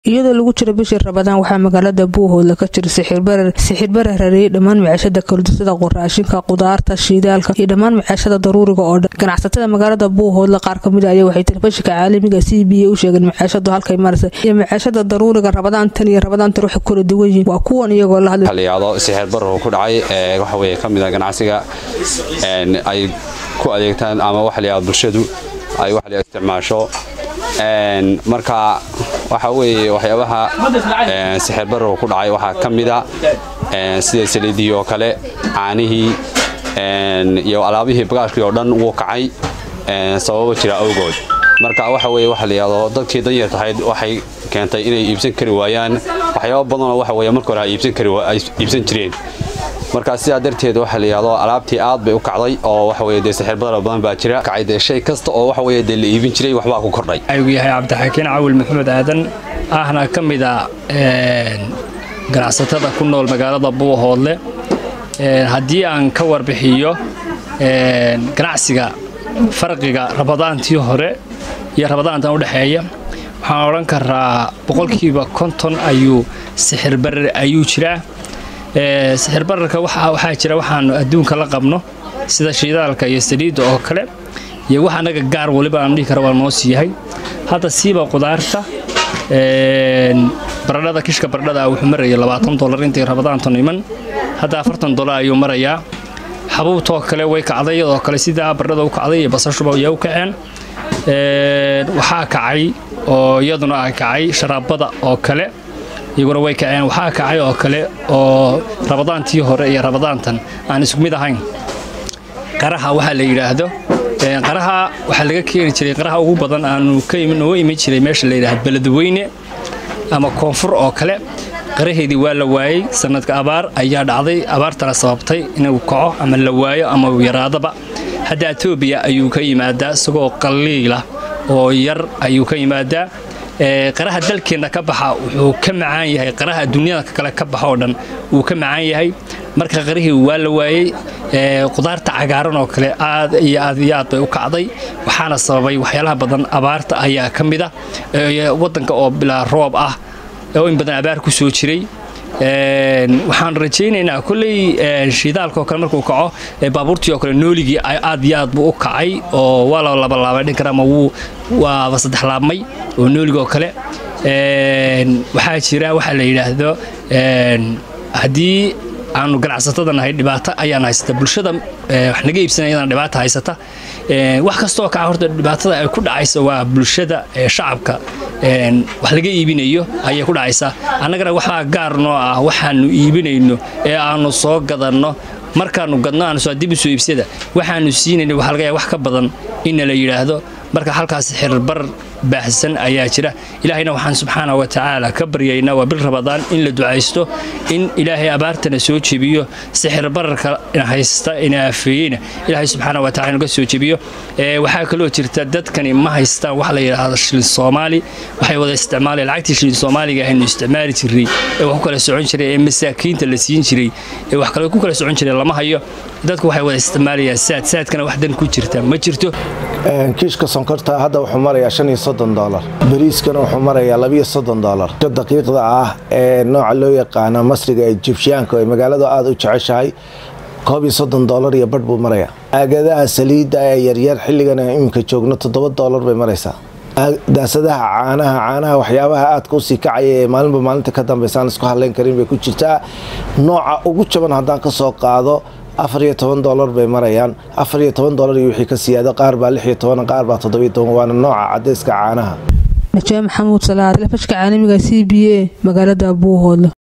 iyadoo lagu jiro bishii rabadaan waxaa magaalada buuhoodla ka jira sixirbarar sixirbarar hareeyay dhammaan maciishada kaludisada qoraashinka qudaarta shiidaalka iyo dhammaan maciishada daruuriga oo dhan ganacsatada magaalada buuhoodla qaar kamid ayaa waxay telefishinka caalamiga c b a u sheegeen maciishadu halkay maraysa iyo maciishada daruuriga rabadaantan iyo rabadaantan waxay kala duwan yihiin waa kuwan iyagoo la hadlay xaliyaado sixirbarar ku dhacay waxa weye ka mid a ganacsiga ay ku adeegtaan ama waxa la yihahdo bulshadu ay wax la isticmaasho marka waxa weeye waxyaabaha sixir barrow ku dhacay waxaa ka mida sida saliidii oo kale caanihii iyo alaabihii bagaashkii oo dhan wuu kacay sababo jira awgood marka waxa weye waxa la yihahdo dadkii danyar tahayd waxay keentay inay iibsan kari waayaan waxyaaba badanoo waxa weye marka hore ay iibsan jireen markaa sidaa darteed waxa la yidhahdo alaabtii aad bay u kacday oo waxa weye dee sixir badar badan baa jira kacay dee shay kasta oo waxa weye dee la iibin jiray waxbaa ku kordhay ayuu yahay cabdixakiin cawil maxamed aadan ahna ka mid a ganacsatada ku nool magaalada buuhoodle haddii aan ka warbixiyo ganacsiga farqiga rabadaantii hore iyo rabadaantan udhexeeya waxaan odhan karaa boqolkiiba konton ayuu sixirbarar ayuu jiraa sixir bararka waxaa jira waxaanu adduunka la qabno sida shiidaalka iyo saliidda oo kale iyo wax annaga gaar waliba aan dhihi kara waa noo siiyahay hadda siiba qudaarta baradhada kishka baradhada wuxuu maraya labaatan dolar intii rabadaantan iman hadda afartan dolar ayuu marayaa xabuubtoo kale way kacday iyadoo kale sidaa baradhada u kacday iyo basashuba ayaa u kaceen waxaa kacay oo iyaduna a kacay sharaabada oo kale iyaguna way kaceen waxaa kacay oo kale oo rabadaantii hore iyo rabadaantan aan isku mid ahayn qaraha waxaa la yidhaahdo qaraha waxaa laga keeni jiray qaraha ugu badan aanu nooga iman jiray meesha la yidhahdo beledweyne ama koonfur oo kale qaraheedii waa la waayey sanadka abaar ayaa dhacday abaartana sababtay inuu kaco ama la waayo ama yaraadaba hadda etoobiya ayuu ka yimaadaa isagoo qalliila oo yar ayuu ka yimaadaa qaraha dalkeenna ka baxa wuxuu ka macaan yahay qaraha dunyada kale ka baxa oo dhan wuu ka macaan yahay marka qarihii waa la waayey qudaarta cagaaran oo kale aad iyo aad iyo aad bay u kacday waxaana sababay waxyaalaha badan abaarta ayaa ka mid a waddanka oo bilaa roob ah oo in badan abaar ku soo jiray waxaan rajaynaynaa kolley shiidaalkaoo kale markuu kaco baabuurtii oo kale nooligii aad iyo aad buu u kacay oo waa la labalaabay dhin kara ama wuu waaba saddex laabmay oo noolig oo kale waxaa jira waxaa la yidhaahdo haddii aanu ganacsatada nahay dhibaato ayaan haysata bulshada wax naga iibsanaya iyadana dhibaato haysata wax kastoo kaca horta dhibaatada ay ku dhacaysa waa bulshada shacabka wax laga iibinayo ayay ku dhacaysaa annagana waxaa gaar noo ah waxaanu iibinayno ee aanu soo gadanno markaanu gadno aanu soo dib u soo iibsada waxaanu siinayna waxa laga yahay wax ka badan inna la yidhaahdo marka halkaas xirbar baahsan ayaa jira ilaahayna waxaan subxaana wa tacaala ka baryaynaa waa bil rabadaan in la ducaysto in ilaahay abaartana soo jebiyo sixir bararka haysta ina afeeyeyna ilaahay subxaana wa tacala naga soo jebiyo waxaa kaloo jirta dadkani ma haystaan wax la yidhaahdo shilin soomaali waxay wada isticmaaleen lacagtii shilin soomaaliga ahaynu isticmaali jirnay ee wax ku kala socon jiray ee masaakiinta la siin jiray ee wax kale ku kala socon jiray lama hayo dadku waxay wada isticmaalayaan saad saadkana wax dan ku jirta ma jirto kiishka sonkorta hadda wuxuu marayaa shan iyo soddon dolar bariiskana wuxuu marayaa labiyo soddon dolar daqiiqda ah ee nooca loo yaqaana masriga ee jibshiyaanka ee magaaladu aada u jeceshahay koob iyo soddon dolar iyo badh buu marayaa aagadaha saliidda ee yaryar xilligan iminka joogno toddoba dolar bay maraysaa daasadaha caanaha caanaha waxyaabaha aadka usii kacaya ee maalinba maalinta ka dambaysaan isku hadlayn karin bay ku jirtaa nooca ugu jaban haddaan ka soo qaado afar iyo toban dolar bay marayaan afar iyo toban dolar iyo wixii ka siyaado qaar baa lix iyo toban qaar baa toddobiyo toban waana nooca cadayska caanaha najaa maxamuud salaad telefishka caalamiga c b a magaalada buuhoodle